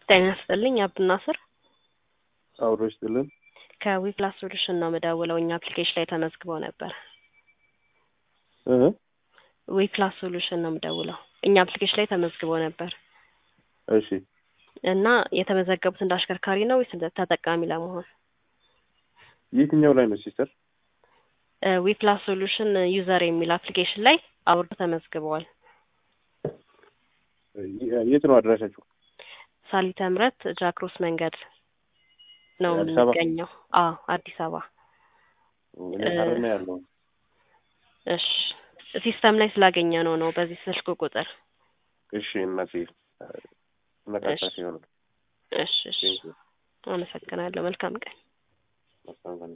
ጤና ይስጥልኝ አብዱናስር አብሮ ይስጥልን። ከዊፕላስ ሶሉሽን ነው የምደውለው። እኛ አፕሊኬሽን ላይ ተመዝግበው ነበር። እህ ዊፕላስ ሶሉሽን ነው የምደውለው። እኛ አፕሊኬሽን ላይ ተመዝግበው ነበር እሺ እና የተመዘገቡት እንደ አሽከርካሪ ነው ወይስ እንደ ተጠቃሚ ለመሆን? የትኛው ላይ ነው ሲስተር? ዊፕላስ ሶሉሽን ዩዘር የሚል አፕሊኬሽን ላይ አውርዶ ተመዝግበዋል። የት ነው አድራሻችሁ? ሳሊተ ምሕረት ጃክሮስ መንገድ ነው አዲስ አበባ? የሚገኘው። አዎ አዲስ አበባ። እኔ ሀረር ነው ያለው። እሺ ሲስተም ላይ ስላገኘ ነው ነው በዚህ ስልክ ቁጥር። እሺ እናቴ ነቃታ እሺ። ሲሆን እሺ እሺ፣ አመሰግናለሁ። መልካም ቀን።